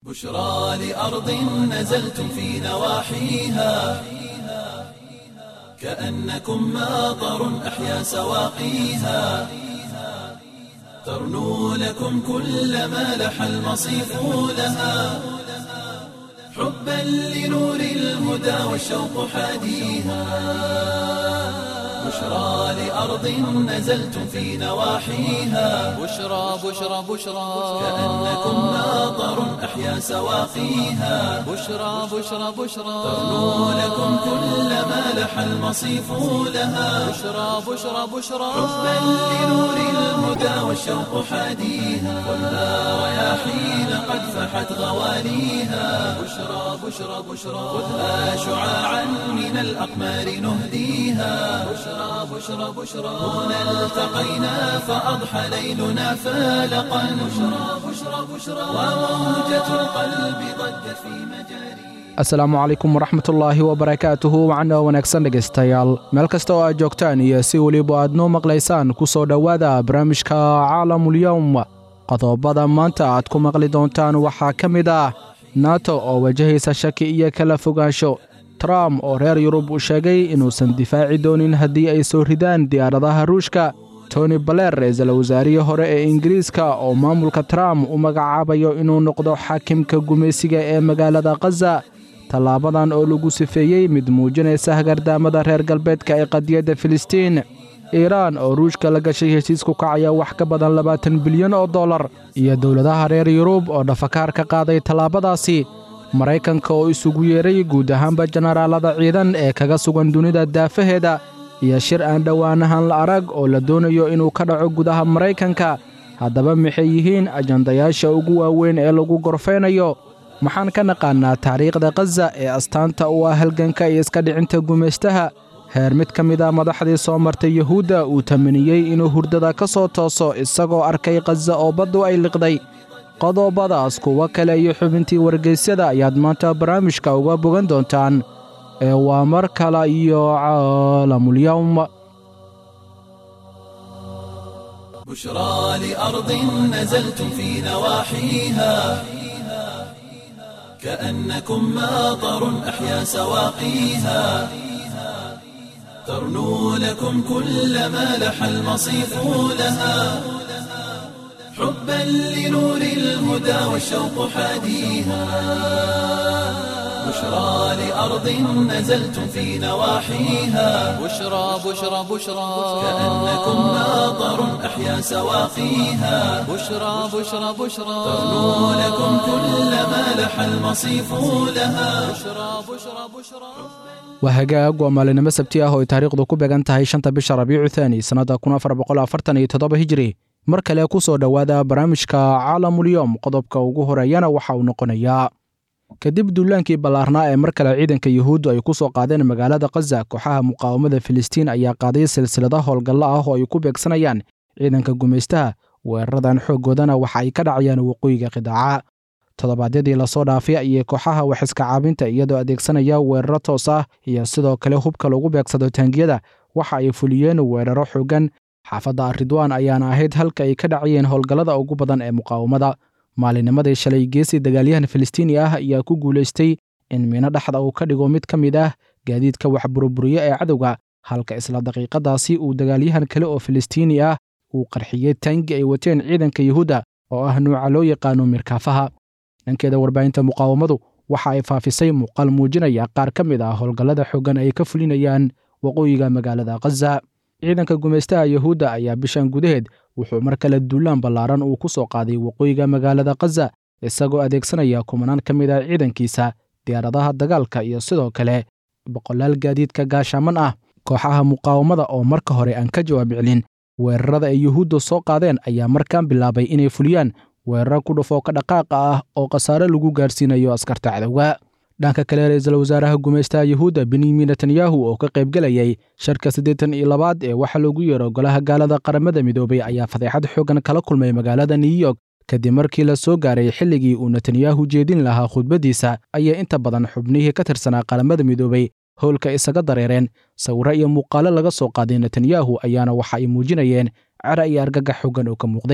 بشرى لأرض نزلتم في نواحيها كأنكم ماطر أحيا سواقيها ترنو لكم كل ما لح المصيف لها حبا لنور الهدى والشوق حاديها بشرى لأرض نزلتم في نواحيها بشرى بشرى بشرى كأنكم ماطر أحيا سواقيها بشرى بشرى بشرى ترنو لكم كل ما لح المصيف لها بشرى بشرى بشرى حبا لنور الهدى والشوق حاديها والنار رياحين قد فحت غواليها بشرى بشرى بشرى خذها شعاعا من الأقمار نهديها بشرى بشرى بشرى هنا التقينا فأضحى ليلنا فالقا بشرى بشرى بشرى وموجة القلب ضجت في مجاريها asalaamu calaykum waraxmatullaahi wabarakaatuhu wacana wanaagsan dhegaystayaal meel kasta oo aad joogtaan iyo si weliba aad noo maqlaysaan ku soo dhowaada barnaamijka caalamulyowm qodobada maanta aad ku maqli doontaan waxaa ka mid ah nato oo wajahaysa shaki iyo kala fogaansho trump oo reer yurub uu sheegay inuusan difaaci doonin haddii ay soo ridaan diyaaradaha ruushka tony baler ra-iisul wasaarihii hore ee ingiriiska oo maamulka trump u magacaabayo inuu noqdo xaakimka gumaysiga ee magaalada khaza tallaabadan oo lagu sifeeyey mid muujinaysa hagardaamada reer galbeedka ee qadiyadda filistiin iiraan oo ruushka la gashay heshiis ku kacaya wax ka badan labaatan bilyan oo dollar iyo dowladaha reer yurub oo dhafakaar ka qaaday tallaabadaasi maraykanka oo isugu yeeray guud ahaanba jenaraalada ciidan ee kaga sugan dunida daafaheeda iyo shir aan dhowaanahan la arag oo la doonayo inuu ka dhaco gudaha maraykanka haddaba maxay yihiin ajandayaasha ugu waaweyn ee lagu gorfaynayo maxaan ka naqaannaa taariikhda khaza ee astaanta u ah halganka iyo iska dhicinta gumaystaha heer mid ka mid a madaxdii soo martay yuhuudda uu tamaniyey inuu hurdada ka soo tooso isagoo arkay khaza oo baddu ay liqday qodobadaas kuwo kale iyo xubintii wargeysyada ayaad maanta barnaamijka uga bogan doontaan ee waa mar kale iyo caalamulyowm بشرى لأرض نزلتم في نواحيها كأنكم ماطر أحيا سواقيها ترنو لكم كل ما لح المصيف لها حبا لنور الهدى والشوق حاديها بشرى لأرض نزلتم في نواحيها بشرى بشرى بشرى كأنكم ماطر أحيا سواقيها بشرى بشرى بشرى ترنو لكم كل ما لح المصيف لها بشرى بشرى بشرى waa hagaag waa maalinimo sabti ah oo ay taariikhdu ku beegan tahay shanta bisha rabiicu thaani sannadda kun afar boqol afartan iyo toddoba hijiri mar kale ku soo dhowaada barnaamijka caalamulyowm qodobka ugu horeeyana waxa uu noqonayaa kadib duulaankii ballaarnaa ee mar kale ciidanka yuhuuddu ay ku soo qaadeen magaalada khaza kooxaha muqaawamada filistiin ayaa qaaday silsilada howlgallo ah oo ay ku beegsanayaan ciidanka gumaystaha weeraradan xooggoodana waxa ay ka dhacayaan waqooyiga qidaaca toddobaadyadii lasoo dhaafay ayay kooxaha waxiska caabinta iyadoo adeegsanaya weeraro toos ah iyo sidoo kale hubka lagu beegsado taangiyada waxa ay fuliyeen weeraro xooggan xaafadda aridwaan ayaana ahayd halka ay ka dhacayeen howlgallada ugu badan ee muqaawamada maalinimadii shalay geesi dagaalyahan filistiini ah ayaa ku guulaystay in miino dhexda uu ka dhigo mid ka mid ah gaadiidka wax buruburiye ee cadowga halka isla daqiiqadaasi uu dagaalyahan kale oo filistiini ah uu qarxiyey taangi ay wateen ciidanka yuhuudda oo ah nuuca loo yaqaano mirkaafaha dhankeeda warbaahinta muqaawamadu waxa ay faafisay muuqaal muujinaya qaar ka mid ah howlgallada xooggan ay ka fulinayaan waqooyiga magaalada khaza ciidanka gumaystaha yuhuudda ayaa bishan gudaheed wuxuu mar kale duulaan ballaaran uu ku soo qaaday waqooyiga magaalada khaza isagoo adeegsanaya kumanaan ka mid ah ciidankiisa diyaaradaha dagaalka iyo sidoo kale boqolaal gaadiidka gaashaaman ah kooxaha muqaawamada oo marka hore aan ka jawaab celin weerarada ay yuhuudda soo qaadeen ayaa markaan bilaabay inay fuliyaan weeraro ku dhufoo ka dhaqaaqa ah oo khasaare lagu gaarsiinayo askarta cadowga dhanka kale ra-iisul wasaaraha gumaystaha yuhuudda benyamin netanyahu oo ka qaybgelayay sharka siddeetan iyo labaad ee waxaa loogu yeero golaha gaalada qaramada midoobay ayaa fadeexad xooggan kala kulmay magaalada new york kadib markii la soo gaaray xilligii uu netanyahu jeedin lahaa khudbaddiisa ayay inta badan xubnihii ka tirsanaa qaramada midoobay howlka isaga dareereen sawirro iyo muuqaalo laga soo qaaday netanyahu ayaana waxa ay muujinayeen cara iyo argagax xoogan oo ka muuqday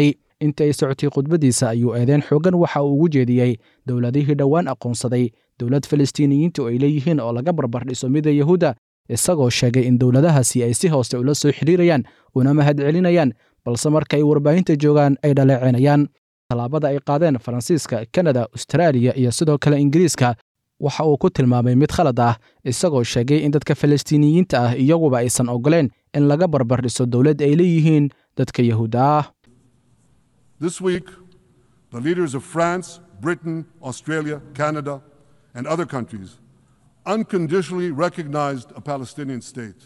inta ay socotay khudbaddiisa ayuu eedeen xooggan waxa uu ugu jeediyey dowladihii dhowaan aqoonsaday dowlad falastiiniyiinta oo ay leeyihiin oo laga barbar dhiso mida yahuudda isagoo sheegay in dowladahaasi ay si hoose ula soo xidhiirayaan una mahad celinayaan balse marka ay warbaahinta joogaan ay dhaleecinayaan tallaabada ay qaadeen faransiiska kanada ustaraaliya iyo sidoo kale ingiriiska waxa uu ku tilmaamay mid khalad ah isagoo sheegay in dadka falastiiniyiinta ah iyaguba aysan ogoleen in laga barbar dhiso dowlad ay leeyihiin dadka yahuudda ah This week, the leaders of France, Britain, Australia, Canada, and other countries unconditionally recognized a Palestinian state.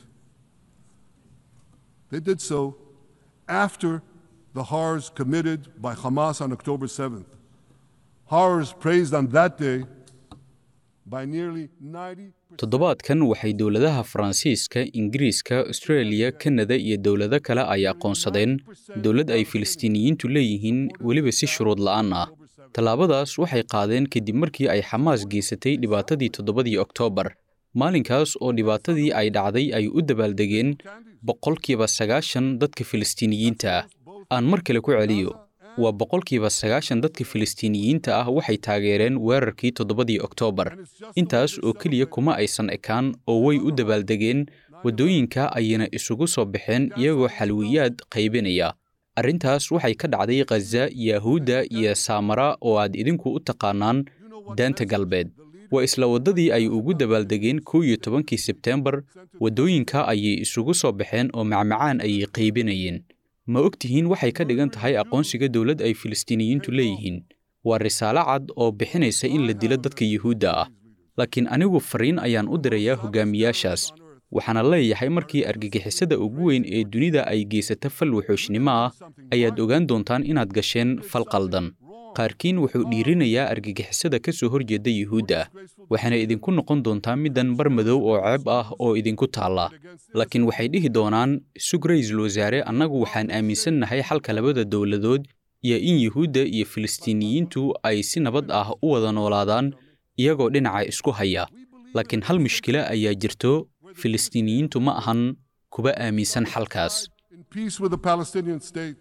They did so after the horrors committed by Hamas on October 7th. Horrors praised on that day by nearly 90 toddobaadkan waxay dowladaha faransiiska ingiriiska austreeliya kanada iyo dowlado kale ay aqoonsadeen dowlad ay filistiiniyiintu leeyihiin weliba si shuruud la'aan ah tallaabadaas waxay qaadeen kadib markii ay xamaas geysatay dhibaatadii toddobadii oktoobar maalinkaas oo dhibaatadii ay dhacday ay u dabaaldegeen boqolkiiba sagaashan dadka filistiiniyiinta ah aan mar kale ku celiyo waa boqolkiiba sagaashan dadka filistiiniyiinta ah waxay taageereen weerarkii toddobadii oktoobar intaas oo keliya kuma aysan ekaan oo way u dabaaldegeen waddooyinka ayayna isugu soo baxeen iyagoo xalwiyaad qaybinaya arrintaas waxay ka dhacday khaza yahuudda iyo saamara oo aad idinku u taqaanaan daanta galbeed waa isla waddadii ay ugu dabaaldegeen kow iyo tobankii sebteembar waddooyinka ayay isugu soo baxeen oo macmacaan ayay qaybinayeen ma og tihiin waxay ka dhigan tahay aqoonsiga dowlad ay filistiiniyiintu leeyihiin waa risaalo cad oo bixinaysa in la dilo dadka yuhuudda ah laakiin anigu fariin ayaan u dirayaa hogaamiyaashaas waxaana leeyahay markii argagixisada ugu weyn ee dunida ay geysata fal wuxuushnimo ah ayaad ogaan doontaan inaad gasheen fal qaldan qaarkiin wuxuu dhiirinayaa argagixisada ka soo horjeeda yuhuudda waxaana idinku noqon doontaa middan bar madow oo ceeb ah oo idinku taalla laakiin waxay dhihi doonaan sug ra-iisul wasaare annagu waxaan aaminsannahay xalka labada dowladood iyo in yuhuudda iyo filistiiniyiintu ay si nabad ah u wada noolaadaan iyagoo dhinaca isku haya laakiin hal mushkilo ayaa jirto filistiiniyiintu ma ahan kuba aaminsan xalkaas in peace with the Palestinian state.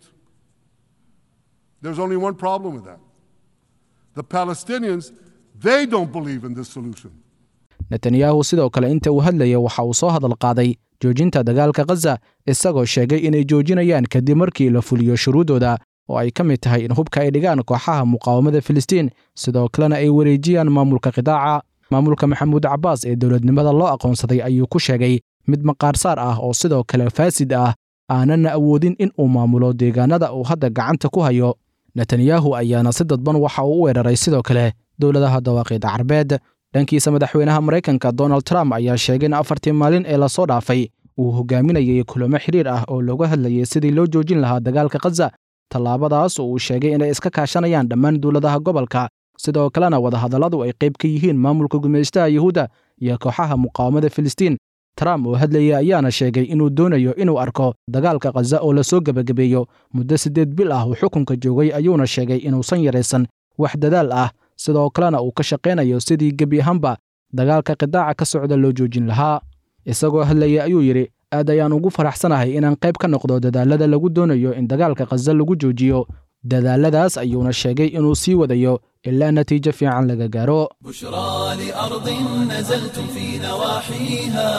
There's only one problem with that. The Palestinians, they don't believe in this solution. netanyahu sidoo kale inta uu hadlaya waxa uu soo hadal qaaday joojinta dagaalka khaza isagoo sheegay inay joojinayaan kadib markii la fuliyo shuruuddooda oo ay ka mid tahay in hubka ay dhigaan kooxaha muqaawamada filistiin sidoo kalena ay wareejiyaan maamulka qidaaca maamulka maxamuud cabbaas ee dowladnimada loo aqoonsaday ayuu ku sheegay mid maqaarsaar ah oo sidoo kale faasid ah aanana awoodin in uu maamulo deegaanada uu hadda gacanta ku hayo netanyahu ayaana si dadban waxa uu u weeraray sidoo kale dowladaha dawaaqiida carbeed dhankiisa madaxweynaha maraykanka donald trump ayaa sheegay in afartii maalin ee lasoo dhaafay uu hogaaminayay kulamo xidhiir ah oo looga hadlayay sidii loo joojin lahaa dagaalka khaza tallaabadaas oo uu sheegay inay iska kaashanayaan dhammaan dowladaha gobolka sidoo kalena wadahadalladu ay qayb ka yihiin maamulka gumaystaha yuhuudda iyo kooxaha muqaawamada filistiin trump oo hadlaya ayaana sheegay inuu doonayo inuu arko dagaalka khaza oo lasoo gebagabeeyo muddo siddeed bil ah uu xukunka joogay ayuuna sheegay inuusan yaraysan wax dadaal ah sidoo kalena uu ka shaqaynayo sidii gebi ahaanba dagaalka qidaaca ka socda loo joojin lahaa isagoo hadlaya ayuu yidhi aad ayaan ugu faraxsanahay inaan qayb ka noqdo dadaalada lagu doonayo in dagaalka khaza lagu joojiyo dadaaladaas ayuuna sheegay inuu sii wadayo ilaa natiijo fiican laga gaaro بشرى لأرض نزلتم في نواحيها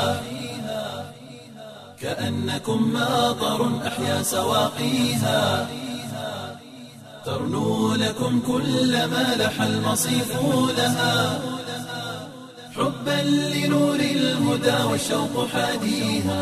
كأنكم ماطر أحيا سواقيها ترنو لكم كل ما لح المصيف لها حبا لنور الهدى والشوق حاديها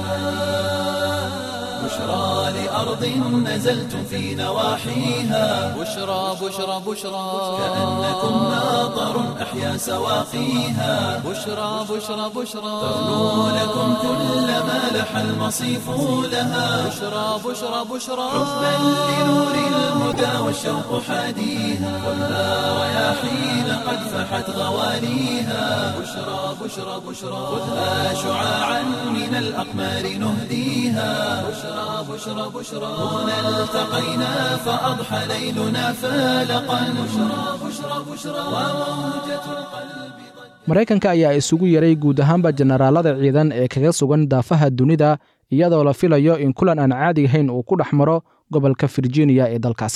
بشرى لأرض نزلتم في نواحيها بشرى بشرى بشرى كأنكم ماطر أحيا سواقيها بشرى بشرى بشرى ترنو لكم كل ما لح المصيف لها بشرى بشرى بشرى حبا لنور الهدى والشوق حاديها ولا رياحين قد فحت غواليها بشرى بشرى بشرى خذها شعاعا من الأقمار نهديها بشرى بشرى بشرى هنا التقينا فأضحى ليلنا فالقا بشرى بشرى بشرى وموجة القلب maraykanka ayaa isugu yaray guud ahaanba jenaraalada ciidan ee kaga sugan daafaha dunida iyadoo la filayo in kulan aan caadi ahayn uu ku dhex maro gobolka virginia ee dalkaasi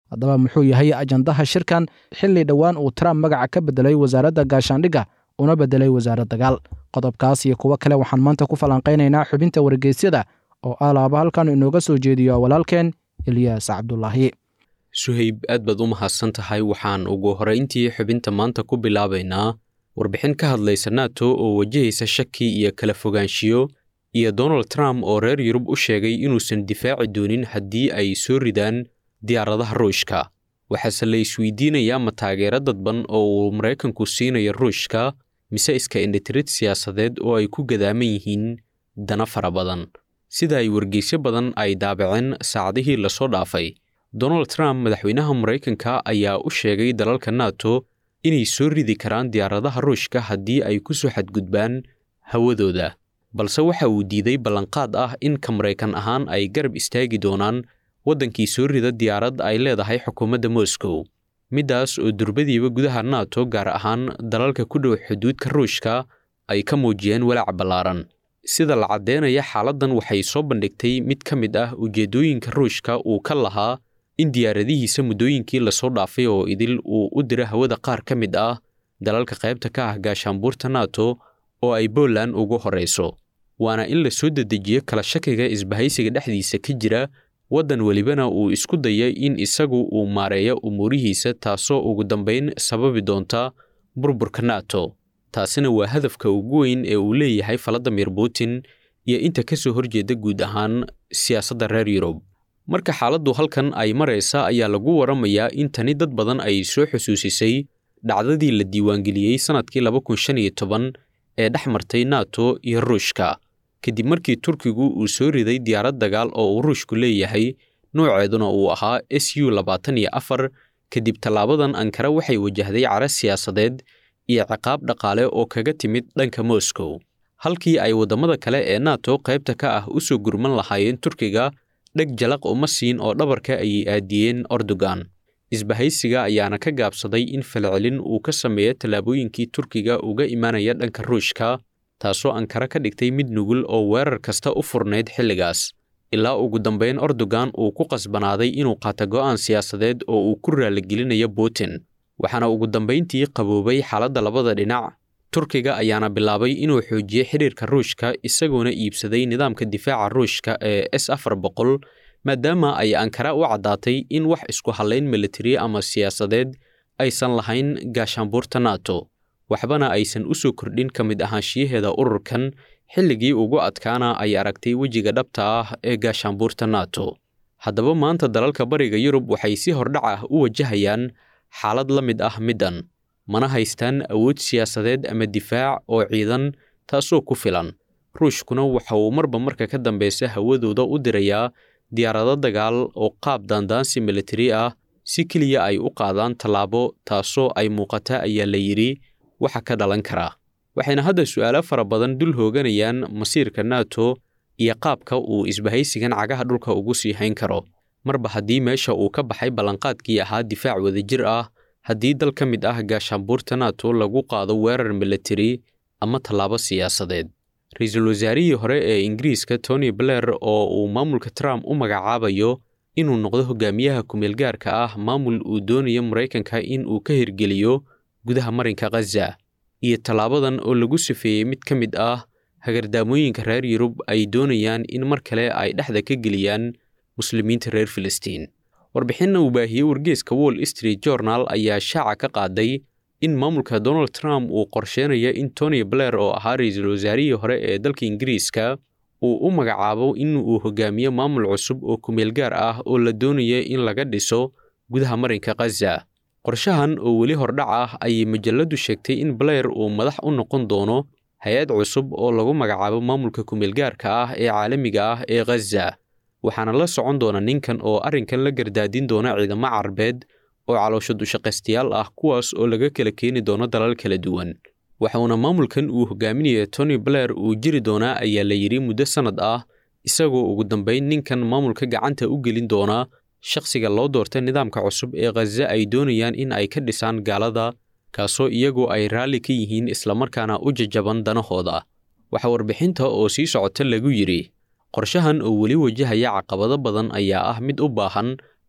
haddaba muxuu yahay ajandaha shirkan xilli dhowaan uu trump magaca ka bedelay wasaaradda gaashaandhigga una bedelay wasaarad dagaal qodobkaas iyo kuwo kale waxaan maanta ku falanqaynaynaa xubinta wargeysyada oo alaaba halkan inooga soo jeediyo walaalkeen ilyaas cabdulaahi suhayb aad baad u mahadsan tahay waxaan ugu horrayntii xubinta maanta ku bilaabaynaa warbixin ka hadlaysa nato oo wajahaysa shaki iyo kala fogaanshiyo iyo donald trump oo reer yurub u sheegay inuusan difaaci doonin haddii ay soo ridaan diyaaradaha ruushka waxaase la isweydiinayaa ma taageero dadban oo uu maraykanku siinayo ruushka mise iska indhitirid siyaasadeed oo ay ku gadaaman yihiin dana fara badan sida ay wargeysyo badan ay daabaceen saacadihii lasoo dhaafay donald trump madaxweynaha maraykanka ayaa u sheegay dalalka nato inay soo ridi karaan diyaaradaha ruushka haddii ay ku soo xadgudbaan hawadooda balse waxa uu diiday ballanqaad ah in ka maraykan ahaan ay garab istaagi doonaan waddankii soo rida diyaarad ay leedahay xukuumadda moscow middaas oo durbadiiba gudaha nato gaar ahaan dalalka ku dhow xuduudka ruushka ay ka muujiyeen walaac ballaaran sida la caddeynaya xaaladdan waxay soo bandhigtay mid ka mid ah ujeeddooyinka ruushka uu ka lahaa in diyaaradihiisa muddooyinkii lasoo dhaafay oo idil uu u diro hawada qaar ka mid ah dalalka qaybta ka ah gaashaanbuurta nato oo ay Poland ugu horeyso waana in la soo dedejiyo kala shakiga isbahaysiga dhexdiisa ka jira waddan welibana uu isku daya in isagu uu maareeyo umuurihiisa taasoo ugu dambayn sababi doonta burburka nato taasina waa hadafka ugu weyn ee uu leeyahay valadimir putin iyo inta ka soo horjeeda guud ahaan siyaasadda reer yurub marka xaaladdu halkan ay maraysa ayaa lagu waramayaa in tani dad badan ay soo xusuusisay dhacdadii la diiwaangeliyey sannadkii laba kun shan iyo toban ee dhex martay nato iyo ruushka kadib markii turkigu uu soo riday diyaarad dagaal oo uu ruushku leeyahay nooceeduna uu ahaa s u labaatan iyo afar kadib tallaabadan ankara waxay wajahday cara siyaasadeed iyo ciqaab dhaqaale oo kaga timid dhanka moscow halkii ay waddamada kale ee nato qaybta ka ah u soo gurman lahaayeen turkiga dheg jalaq uma siin oo dhabarka ayay aadiyeen erdogan isbahaysiga ayaana ka gaabsaday in falcelin uu ka sameeyo tallaabooyinkii turkiga uga imaanaya dhanka ruushka taasoo ankara ka dhigtay mid nugul oo weerar kasta u furnayd xilligaas ilaa ugu dambayn erdogan uu ku qasbanaaday inuu qaato go'aan siyaasadeed oo uu ku raaligelinayo putin waxaana ugu dambayntii qaboobay xaaladda labada dhinac turkiga ayaana bilaabay inuu xoojiyo xidhiirka ruushka isagoona iibsaday nidaamka difaaca ruushka ee s afar boqol maadaama ay ankara u caddaatay in wax isku hallayn militari ama siyaasadeed aysan lahayn gaashaanbuurta nato waxbana aysan u soo kordhin ka mid ahaanshiyaheeda ururkan xilligii ugu adkaana ay aragtay wejiga dhabta ah ee gaashaanbuurta nato haddaba maanta dalalka bariga yurub waxay si hordhac ah u wajahayaan xaalad la mid ah middan mana haystaan awood siyaasadeed ama difaac oo ciidan taasoo ku filan ruushkuna waxa uu marba marka ka dambeysa hawadooda u dirayaa diyaarado dagaal oo qaab daandaansi militari ah si keliya ay u qaadaan tallaabo taasoo ay muuqata ayaa la yidhi waxa ka dhalan karaa waxayna hadda su'aalo fara badan dul hooganayaan masiirka nato iyo qaabka uu isbahaysigan cagaha dhulka ugu sii hayn karo marba haddii meesha uu ka baxay ballanqaadkii ahaa difaac wadajir ah haddii dal ka mid ah gaashaanbuurta nato lagu qaado weerar militari ama tallaabo siyaasadeed ra-iisul wasaarihii hore ee ingiriiska tony blair oo uu maamulka trump u magacaabayo inuu noqdo hogaamiyaha kumeelgaarka ah maamul uu doonayo maraykanka in uu ka hirgeliyo gudaha marinka khaza iyo tallaabadan oo lagu safeeyey mid ka mid ah hagardaamooyinka reer yurub ay doonayaan in mar kale ay dhexda ka geliyaan muslimiinta reer filistiin warbixinna uu baahiyey wargeeska wall street journal ayaa shaaca ka qaaday in maamulka donald trump uu qorsheynayo in tony blair oo ahaa ra-iisul wasaarihii hore ee dalka ingiriiska uu u magacaabo in uu hogaamiyo maamul cusub oo kumeel gaar ah oo la doonayo in laga dhiso gudaha marinka khaza qorshahan oo weli hordhac ah ayay majalladdu sheegtay in blair uu madax u noqon doono hay-ad cusub oo lagu magacaabo maamulka kumeelgaarka ah ee caalamiga ah ee khaza waxaana la socon doona ninkan oo arrinkan la gardaadin doona ciidamo carabeed oo caloosho dushaqaystayaal ah kuwaas oo laga kala keeni doono dalal kala duwan waxuuna maamulkan uu hogaaminaya tony blair uu jiri doonaa ayaa la yidhi muddo sannad ah isagoo ugu dambayn ninkan maamulka gacanta u gelin doonaa shakhsiga loo doortay nidaamka cusub ee khaza ay doonayaan in ay ka dhisaan gaalada kaasoo iyagu ay raalli ka yihiin islamarkaana u jajaban danahooda waxaa warbixinta oo sii socota lagu yidhi qorshahan oo weli wajahaya caqabado badan ayaa ah mid u baahan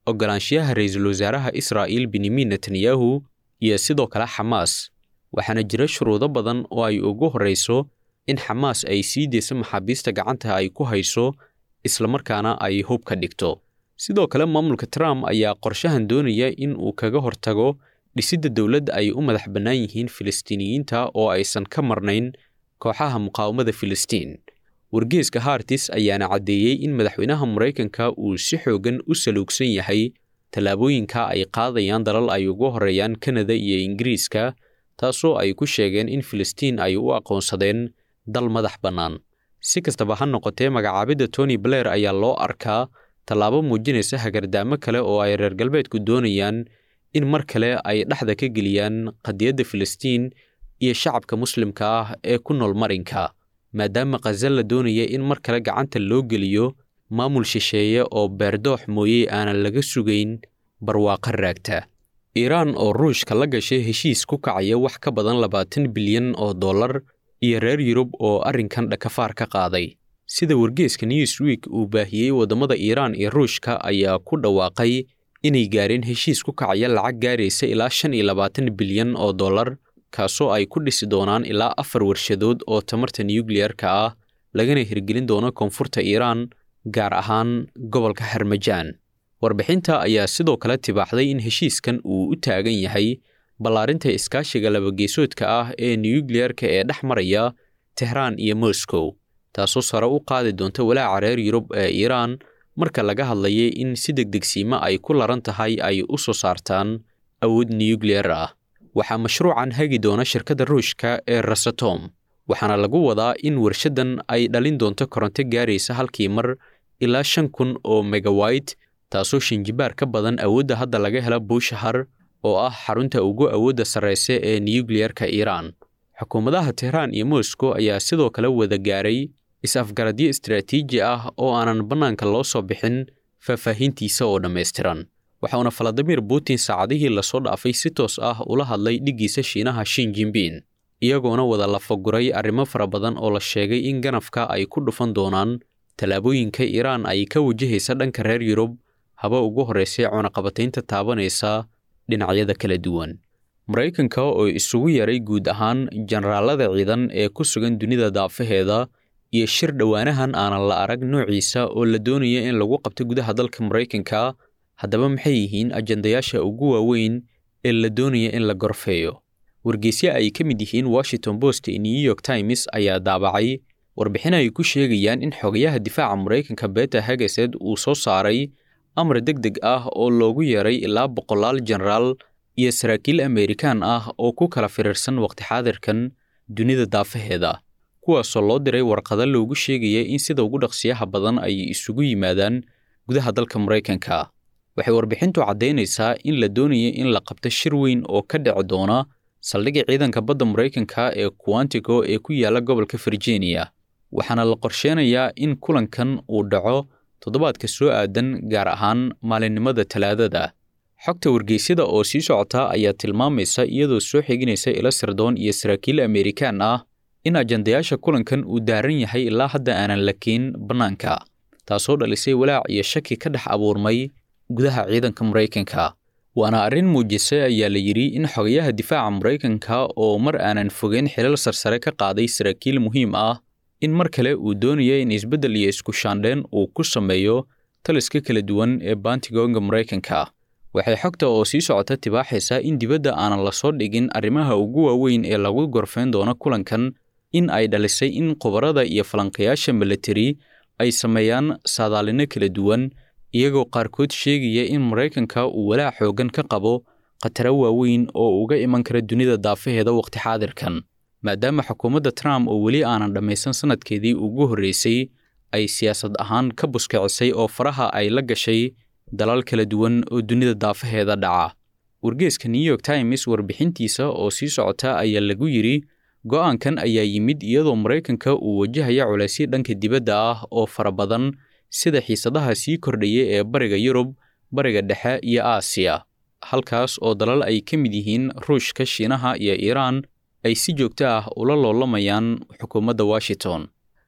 ogolaanshiyaha ra-iisul wasaaraha israa'iil benyamin netanyahu iyo sidoo kale xamaas waxaana jira shuruudo badan oo ay ugu horrayso in xamaas ay sii deyso maxaabiista gacanta ay ku hayso islamarkaana ay hub ka dhigto sidoo kale maamulka trump ayaa qorshahan doonaya in uu kaga hortago dhisidda dowladda ay u madax bannaan yihiin filistiiniyiinta oo aysan ka marnayn kooxaha muqaawamada filistiin wargeeska hartis ayaana caddeeyey in madaxweynaha maraykanka uu si xoogan u saluugsan yahay tallaabooyinka ay qaadayaan dalal ay ugu horreeyaan kanada iyo ingiriiska taasoo ay ku sheegeen in filistiin ay u aqoonsadeen dal madax bannaan si kastaba ha noqotee magacaabidda tony blair ayaa loo arkaa tallaabo muujinaysa hagardaamo kale oo ay reer galbeedku doonayaan in mar kale ay dhexda ka geliyaan qadiyadda filistiin iyo shacabka muslimka ah ee ku nool marinka maadaama khaza la doonaya in mar kale gacanta loo geliyo maamul shisheeye oo beerdoox mooyey aanan laga sugayn barwaaqo raagta iiraan oo ruushka la gashay heshiis ku kacaya wax ka badan labaatan bilyan oo dollar iyo reer yurub oo arrinkan dhakafaar ka qaaday sida wargeeska newsweek uu baahiyey waddamada iiraan iyo ruushka ayaa ku dhawaaqay inay gaareen heshiis ku kacaya lacag gaaraysa ilaa shan iyo labaatan bilyan oo dollar kaasoo ay ku dhisi doonaan ilaa afar warshadood oo tamarta nukliyarka ah lagana hirgelin doono koonfurta iiraan gaar ahaan gobolka harmajaan warbixinta ayaa sidoo kale tibaaxday in heshiiskan uu u taagan yahay ballaarinta iskaashiga labageesoodka ah ee nukliyarka ee dhex maraya tehraan iyo moscow taasoo sare u qaadi doonta walaaca reer yurub ee iiraan marka laga hadlayay in si degdegsiimo ay ku laran tahay ay u soo saartaan awood nukliyar ah waxaa mashruucan hagi doona shirkadda ruushka ee rasatom waxaana lagu wadaa in warshaddan ay dhalin doonto koronto gaaraysa halkii mar ilaa shan kun oo megawayt taasoo shinjibaar ka badan awoodda hadda laga hela buushahar oo ah xarunta ugu awoodda sarraysa ee nukliyarka iiraan xukuumadaha tehraan iyo moscow ayaa sidoo kale wada gaaray is-afgaradyo istaraatiiji ah oo aanan bannaanka loo soo bixin faahfaahintiisa oo dhammaystiran waxauna valadimir putin saacadihii lasoo dhaafay si toos ah ula hadlay dhiggiisa shiinaha shin jinbin iyagoona wada lafaguray arrimo fara badan oo la sheegay in ganafka ay ku dhufan doonaan tallaabooyinka iiraan ay ka wajahaysa dhanka reer yurub haba ugu horraysay cunaqabataynta taabanaysa dhinacyada kala duwan maraykanka oo isugu yaray guud ahaan jenaraalada ciidan ee ku sugan dunida daafaheeda iyo shir dhowaanahan aanan la arag noociisa oo la doonaya in lagu qabto gudaha dalka maraykanka haddaba maxay yihiin ajandayaasha ugu waaweyn ee la doonaya in la gorfeeyo wargeysyo ay ka mid yihiin washington post iyo new york times ayaa daabacay warbixin ay ku sheegayaan in xogayaha difaaca maraykanka beta hagesed uu soo saaray amar deg deg ah oo loogu yeeray ilaa boqolaal jenaraal iyo saraakiil amerikaan ah oo ku kala firiirsan waqti xaadirkan dunida daafaheeda kuwaasoo loo diray warqado loogu sheegaya in sida ugu dhaqsiyaha badan ay isugu yimaadaan gudaha dalka maraykanka waxay warbixintu caddaynaysaa in la doonaya in la qabto shir weyn oo ka dhici doona saldhigga ciidanka badda maraykanka ee quantico ee ku yaalla gobolka virginia waxaana la qorsheenayaa in kulankan uu dhaco toddobaadka soo aadan gaar ahaan maalinimada talaadada xogta wargeysyada oo sii socota ayaa tilmaamaysa iyadoo soo xiginaysa ilo sirdoon iyo saraakiil amerikaan ah in ajandayaasha kulankan uu daaran yahay ilaa hadda aanan la keen bannaanka taasoo dhalisay walaac iyo shaki ka dhex abuurmay gudaha ciidanka maraykanka waana arrin muujisay ayaa la yidhi in xogayaha difaaca maraykanka oo mar aanan fogeyn xilal sarsare ka qaaday saraakiil muhiim ah in mar kale uu doonaya in isbeddel iyo isku shaandheen uu ku sameeyo taliska kala duwan ee baantigoonga maraykanka waxay xogta oo sii socota tibaaxaysaa in dibadda aanan la soo dhigin arrimaha ugu waaweyn ee lagu gorfeyn doono kulankan in ay dhalisay in khubarada iyo falanqayaasha milatari ay sameeyaan saadaalino kala duwan iyagoo qaarkood sheegaya in maraykanka uu walaac xooggan ka qabo khataro waaweyn oo uga iman kara dunida daafaheeda waqti xaadirkan maadaama xukuumadda trump oo weli aanan dhammaysan sannadkeedii ugu horreysay ay siyaasad ahaan ka buskicisay oo faraha ay la gashay dalal kala duwan oo dunida daafaheeda dhaca wargeeska new york times warbixintiisa oo sii socota ayaa lagu yidhi go'aankan ayaa yimid iyadoo maraykanka uu wajahaya culaysyo dhanka dibadda ah oo fara badan sida xiisadaha sii kordhaya ee bariga yurub bariga dhexe iyo aasiya halkaas oo dalal ay ka mid yihiin ruushka shiinaha iyo iiraan ay si joogto ah ula loolamayaan xukuumadda washington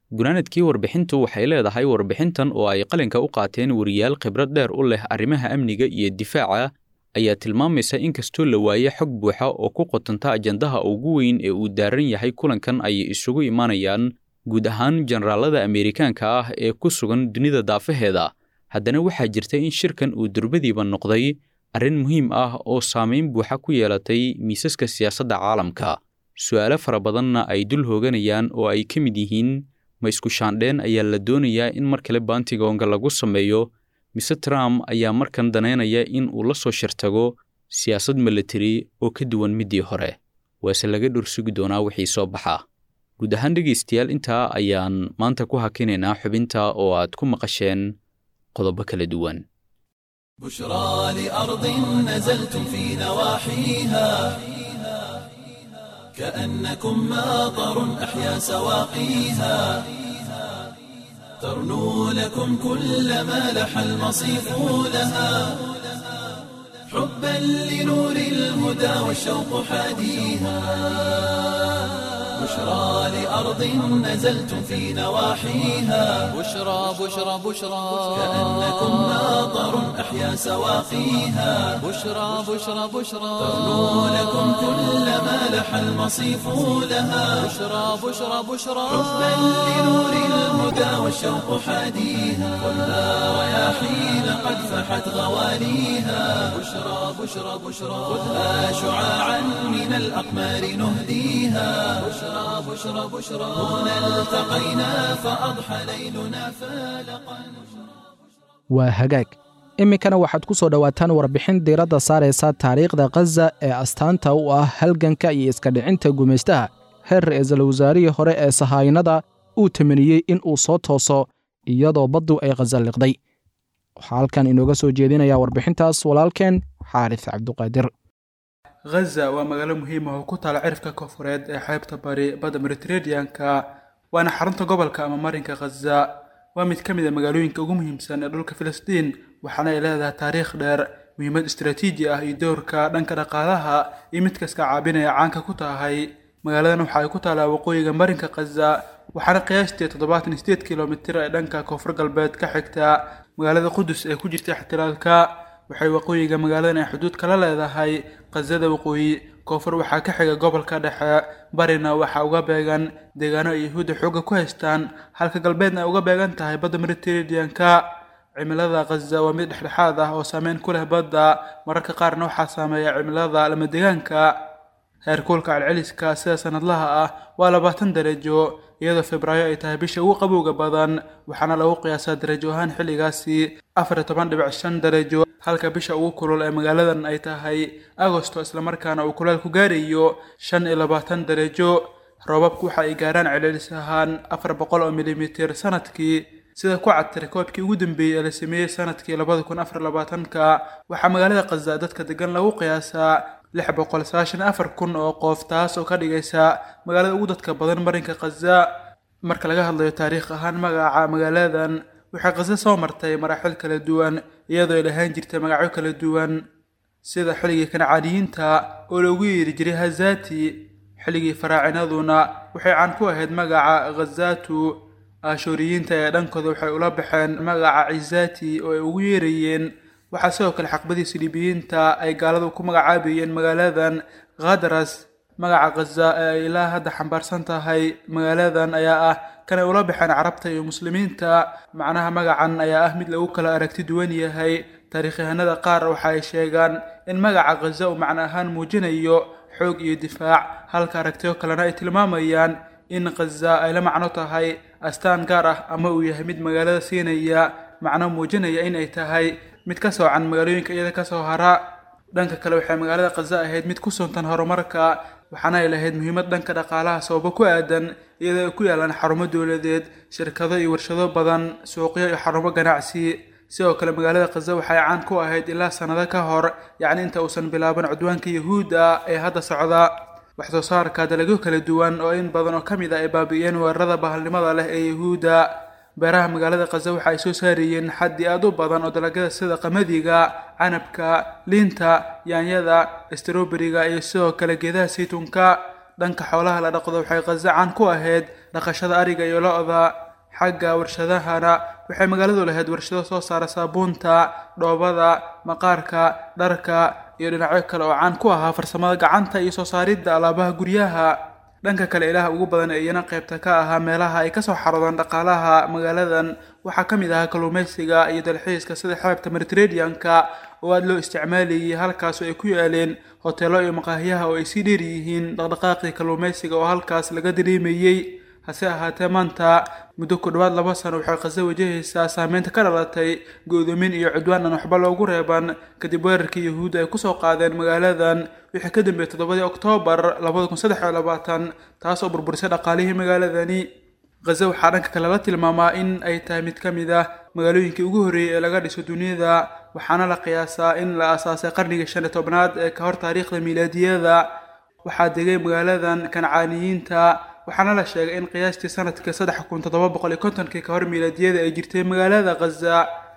gunaanadkii warbixintu waxay leedahay warbixintan oo ay qalinka u qaateen wariyaal khibrad dheer u leh arrimaha amniga iyo difaaca ayaa tilmaamaysa in kastoo la waaye xog buuxa oo ku qotanta ajandaha ugu weyn ee uu daaran yahay kulankan ay isugu imaanayaan guud ahaan jenaraalada ameerikaanka ah ee ku sugan dunida daafaheeda haddana waxaa jirta in shirkan uu durbadiiba noqday arrin muhiim ah oo saamayn buuxa ku yeelatay miisaska siyaasadda caalamka su'aalo fara badanna ay dul hooganayaan oo ay ka mid yihiin ma isku shaandheen ayaa la doonayaa in mar kale baantigoonga lagu sameeyo mise trump ayaa markan danaynaya in uu la soo shirtago siyaasad milatari oo ka duwan middii hore waase laga dhursugi doonaa wixii soo baxa guud ahaan dhegaystayaal intaa ayaan maanta ku hakinaynaa xubinta oo aad ku maqasheen qodobo kala duwan بشرى لأرض نزلتم في نواحيها كأنكم ماطر أحيا سواقيها ترنو لكم كل ما لح المصيف لها حبا لنور الهدى والشوق حاديها بشرى لأرض نزلتم في نواحيها بشرى بشرى بشرى كأنكم ماطر أحيا سواقيها بشرى بشرى بشرى ترنو لكم كل ما لح المصيف لها بشرى بشرى بشرى حبا لنور الهدى والشوق حاديها خذها رياحين قد فحت غواليها بشرى بشرى بشرى خذها شعاعا من الأقمار نهديها بشرى بشرى بشرى هنا التقينا فأضحى ليلنا فالقا waa hagaag iminkana waxaad ku soo dhowaataan warbixin diiradda saaraysa taariikhda khaza ee astaanta u ah halganka iyo iska dhicinta gumaystaha heer ra-iisul wasaarihii hore ee sahaayinada uu tamaniyey in uu soo tooso iyadoo baddu ay khaza liqday waxaa halkan inooga soo jeedinaya warbixintaas walaalkeen xaaris cabduqaadir ghaza waa magaalo muhiim ah oo ku taala cirifka koonfureed ee xeebta bari badda mediterranean-ka waana xarunta gobolka ama marinka khaza waa mid ka mid a magaalooyinka ugu muhiimsan ee dhulka filistiin waxaana ay leedahay taariikh dheer muhiimad istaraatiiji ah iyo doorka dhanka dhaqaalaha iyo mid kasta caabinaya caanka ku tahay magaaladan waxa ay ku taalaa waqooyiga marinka khaza waxaana qiyaastii toddobaatan iyo sideed kilomitir ee dhanka koonfur galbeed ka xigta magaalada qudus ee ku jirta ixtilaalka waxay waqooyiga magaaladan ay xuduud kala leedahay khazada waqooyi koonfur waxaa ka xiga gobolka dhexe barina waxaa uga beegan deegaano ay yahuudda xoogga ku haystaan halka galbeedna ay uga beegan tahay badda mediterranean-ka cimilada khaza waa mid dhexdhexaad ah oo saameyn ku leh badda mararka qaarna waxaa saameeya cimilada lama deegaanka heerkuulka celceliska sida sanadlaha ah waa labaatan darajo iyadoo febraayo ay tahay bisha ugu qabowga badan waxaana lagu qiyaasaa darajo ahaan xilligaasi afar iyo toban dhibic shan darajo halka bisha ugu kulul ee magaaladan ay tahay agosto islamarkaana uu kuleelku gaarayo shan iyo labaatan darajo roobabku waxa ay gaaraan celcelis ahaan afar boqol oo milimitir sanadkii sida ku cad tirakoobkii ugu dambeeyey ee la sameeyey sanadkii labada kun afar labaatanka waxaa magaalada khaza dadka degan lagu qiyaasaa lix boqol sagaashan afar kun oo qof taas oo ka dhigaysa magaalada ugu dadka badan marinka khaza marka laga hadlayo taariikh ahaan magaca magaaladan waxay khaza soo martay maraaxil kala duwan iyadoo ay lahaan jirtay magacyo kala duwan sida xilligii kancaaniyiinta oo loogu yeeri jiray hazati xilligii faraacinaduna waxay caan ku ahayd magaca khazatu aashuuriyiinta ee dhankooda waxay ula baxeen magaca cizati oo ay ugu yeerayeen waxaa sidoo kale xaqbadii siliibiyiinta ay gaaladu ku magacaabayeen magaaladan khadras magaca khaza ee ay ilaa hadda xambaarsan tahay magaaladan ayaa ah kan ay ula baxeen carabta iyo muslimiinta macnaha magacan ayaa ah mid lagu kala aragti duwan yahay taariikyahanada qaar waxa ay sheegaan in magaca khaza uu macno ahaan muujinayo xoog iyo difaac halka aragtiyo kalena ay tilmaamayaan in khaza ay la macno tahay astaan gaar ah ama uu yahay mid magaalada siinaya macno muujinaya in ay tahay mid ka soocan magaalooyinka iyada kasoo hara dhanka kale waxay magaalada khaza ahayd mid ku suntan horumarka waxaana ay lahayd muhiimad dhanka dhaqaalaha sababo ku aadan iyadoo ay ku yaalaan xarumo dowladeed shirkado iyo warshado badan suuqyo iyo xarumo ganacsi sidoo kale magaalada khaza waxay caan ku ahayd ilaa sannado ka hor yacni inta uusan bilaaban cudwaanka yahuudda ee hadda socda wax soo saarka dalagyo kala duwan oo in badan oo ka mid ah ay baabi'iyeen weerarada bahalnimada leh ee yahuudda beeraha magaalada khaza waxa ay soo saarayeen xaddi aad u badan oo dalagyada sida qamadiga canabka liinta yaanyada stroberiga iyo sidoo kale geedaha saytuunka dhanka xoolaha la dhaqdo waxay khaza caan ku ahayd dhaqashada ariga iyo lo-da xagga warshadahana waxay magaaladu lahayd warshado soo saara saabuunta dhoobada maqaarka dharka iyo dhinacyo kale oo caan ku ahaa farsamada gacanta iyo soo saaridda alaabaha guryaha dhanka kale ilaha ugu badan ee iyana qaybta ka ahaa meelaha ay kasoo xaroodaan dhaqaalaha magaaladan waxaa ka mid ahaa kalluumaysiga iyo dalxiiska sida xeebta mediterranean-ka oo aada loo isticmaalayay halkaas oo ay ku yaaleen hoteelo iyo maqaahiyaha oo ay sii dheer yihiin dhaqdhaqaaqii kalluumaysiga oo halkaas laga dareemayey hase ahaatee maanta muddo ku dhowaad laba sano waxay khaza wajahaysaa saameynta ka dhalatay go-doomin iyo cudwaan aan waxba loogu reeban kadib weerarkii yahuudda ay kusoo qaadeen magaaladan wixii ka dambeeyey toddobadii oktoobar labada kun saddex iyo labaatan taas oo burburisay dhaqaalihii magaaladani khaza waxaa dhanka kale la tilmaamaa in ay tahay mid ka mid ah magaalooyinkii ugu horreeyey ee laga dhiso duniyada waxaana la qiyaasaa in la aasaasay qarnigii shan iyo tobnaad ee ka hor taariikhda miilaadiyada waxaa degay magaaladan kancaaniyiinta waxaana la sheegay in qiyaastii sanadkii saddex kun toddoba boqol iyo kontonkii ka hor miilaadiyada ay jirtay magaalada khaza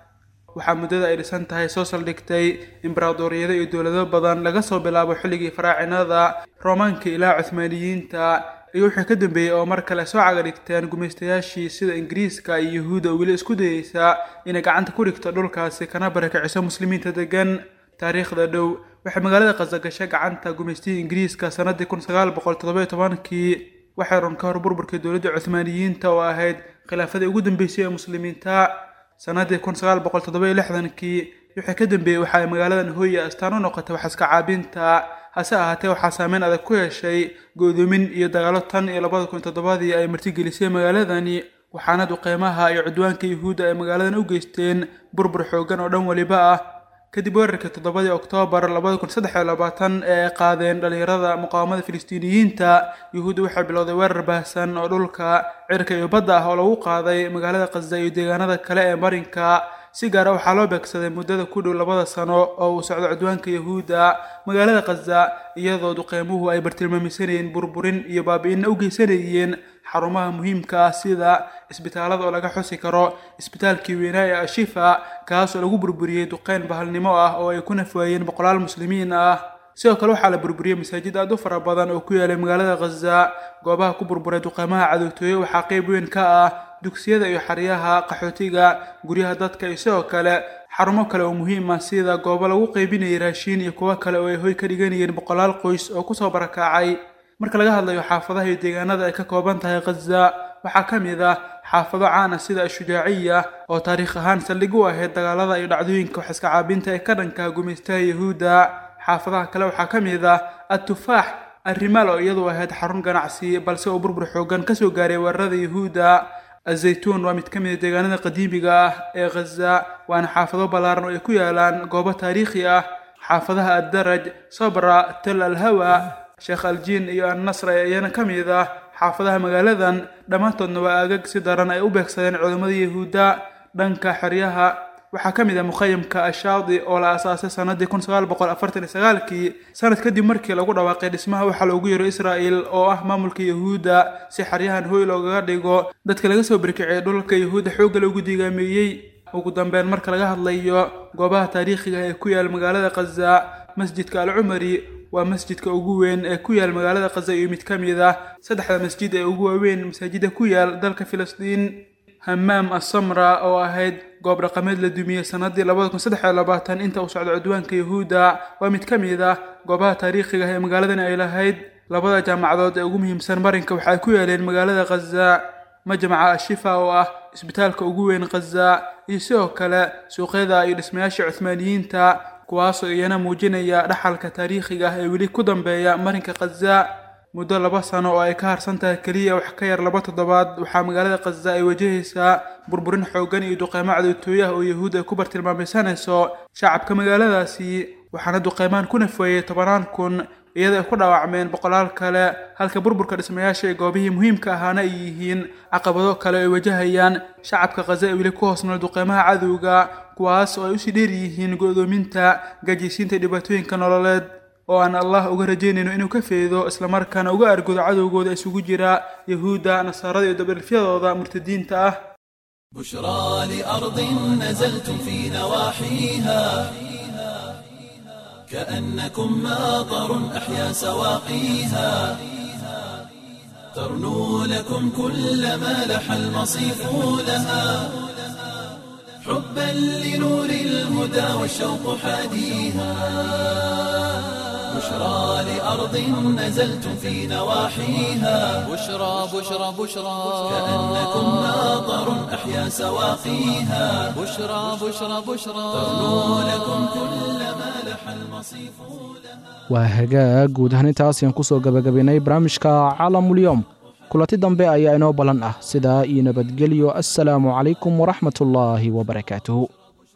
waxaa muddada ay dhisan tahay soo saldhigtay imbaraadoriyado iyo dowlado badan laga soo bilaabo xilligii faraacinada roomaanka ilaa cuhmaaniyiinta iyo wixii ka dambeeyey oo mar kale soo caga dhigteen gumaystayaashii sida ingiriiska iyo yahuudda oo weli isku dayeysa inay gacanta ku dhigto dhulkaasi kana barakiciso muslimiinta degan taariikhda dhow waxay magaalada khaza gashay gacanta gumaystihii ingiriiska sanadii kun sagaal boqol toddoba iyo tobankii waxay run ka hor burburkii dowladda cuhmaaniyiinta oo ahayd khilaafadii ugu dambeysay ee muslimiinta sanadii kun sagaal boqol toddoba iyo lixdankii wixii ka dambeeyey waxa ay magaaladan hooya astaan u noqotay waxaska caabinta hase ahaatee waxaa saameyn adag ku yeeshay go-doomin iyo dagaalo tan iyo labada kun toddobadii ay martigelisay magaaladani waxaana duqeymaha iyo cudwaanka yahuudda ay magaaladan u geysteen burbur xoogan oo dhan weliba ah kadib weerarkii toddobadii oktoobar labada kun saddex iyo labaatan ee ay qaadeen dhallinyarada muqaawamada filistiiniyiinta yuhuudda waxay bilowday weerar baahsan oo dhulka cirka iyo badda ah oo lagu qaaday magaalada khaza iyo deegaanada kale ee marinka si gaara waxaa loo beegsaday muddada ku dhow labada sano oo uu socdo cudwaanka yahuudda magaalada khaza iyadoo duqeymuhu ay bartilmaamisanayeen burburin iyo baabi'inna u geysanayeen xarumaha muhiimka ah sida isbitaalada oo laga xusi karo isbitaalkii weynaa ee ashifa kaas oo lagu burburiyey duqeyn bahalnimo ah oo ay ku nafwaayeen boqolaal muslimiin ah sidoo kale waxaa la burburiyey masaajid aad u fara badan oo ku yaalay magaalada khaza goobaha ku burburay duqeymaha cadowtooye waxaa qeyb weyn ka ah dugsiyada iyo xeryaha qaxootiga guryaha dadka iyo sidoo kale xarumo kale oo muhiim ah sida goobo lagu qeybinayay raashiin iyo kuwo kale oo ay hoy ka dhiganayeen boqolaal qoys oo kusoo barakacay marka laga hadlayo xaafadaha iyo deegaanada ay ka kooban tahay khaza waxaa ka mid ah xaafado caan ah sida ashujaaciya oo taariikh ahaan saldhig u ahayd dagaalada iyo dhacdooyinka waxiska caabinta ee ka dhanka gumaystaha yahuudda xaafadaha kale waxaa ka mid ah atufaax arrimaal oo iyadu ahayd xarun ganacsi balse uu burbur xoogan kasoo gaaray weerarada yahuudda azaytuun waa mid ka mid a deegaanada qadiimiga ah ee khaza waana xaafado ballaaran oo ay ku yaalaan goobo taariikhi ah xaafadaha addaraj sabra tel alhawa sheekh aljiin iyo annasr ee iyana ka mid ah xaafadaha magaaladan dhammaantoodna waa aagag si daran ay u beegsadeen culammada yahuudda dhanka xeryaha waxaa ka mid ah mukhayamka ashaadi oo la aasaasay sanadii kun sagaal boqol afartan iyo sagaalkii sanad kadib markii lagu dhawaaqay dhismaha waxaa loogu yeero israa'el oo ah maamulka yahuudda si xeryahan hooy loogaga dhigo dadka laga soo berkiciyay dhulka yahuudda xoogga loogu digaameeyey ugu dambeyn marka laga hadlayo goobaha taariikhiga ee ku yaal magaalada khaza masjidka alcumari waa masjidka ugu weyn ee ku yaal magaalada khaza iyo mid ka mid ah saddexda masjid ee ugu waaweyn masaajida ku yaal dalka filistiin hamaam assamra oo ahayd goob dhaqameed la dumiyey sanadii labada kun saddex iyo labaatan inta uu socdo cudwaanka yahuudda waa mid ka mid ah goobaha taariikhiga ee magaaladan ay lahayd labada jaamacadood ee ugu muhiimsan marinka waxa ay ku yaaleen magaalada khaza majmaca ashifa oo ah isbitaalka ugu weyn khaza iyo sidoo kale suuqyada iyo dhismayaasha cuhmaaniyiinta kuwaasoo iyana muujinaya dhaxalka taariikhiga ah ee weli ku dambeeya marinka khaza muddo laba sano oo ay ka harsan tahay keliya wax ka yar laba toddobaad waxaa magaalada khaza ay wajahaysaa burburin xoogan iyo duqeymo cadowtooye ah oo yahuud ay ku bartilmaameysanayso shacabka magaaladaasi waxaana duqeymaan ku nafweeyey tobanaan kun iyadoo ay ku dhaawacmeen boqolaal kale halka burburka dhismayaasha ee goobihii muhiimka ahaana ay yihiin caqabado kale oo ay wajahayaan shacabka khaza ee weli ku hoosnool duqeymaha cadowga kuwaas oo ay usii dheer yihiin go-doominta gaajiysiinta dhibaatooyinka nololeed oo aan allah uga rajaynayno inuu ka feedo islamarkaana uga argudo cadowgooda isugu jira yahuudda nasaarada iyo dabalifyadooda murtadiinta ah بشرى لأرض نزلتم في نواحيها كأنكم ماطر أحيا سواقيها ترنو لكم كل ما لح المصيف لها حبا لنور الهدى والشوق حاديها بشرى لأرض نزلتم في نواحيها بشرى بشرى بشرى كأنكم ماطر أحيا سواقيها بشرى بشرى بشرى ترنو لكم كل ما لح المصيف waa hagaag guud ahaan intaas ayaan ku soo gabagabaynay barnaamijka caalamulyoom kulanti dambe ayaa inoo ballan ah sidaa iyo nabadgelyo assalaamu calaykum waraxmatullaahi wabarakaatuhu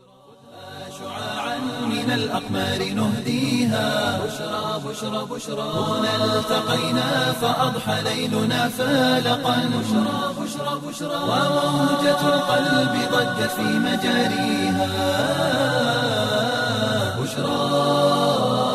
شعاعا من الأقمار نهديها بشرى بشرى بشرى هنا التقينا فأضحى ليلنا فالقا بشرى بشرى بشرى وموجة القلب ضجت في مجاريها بشرى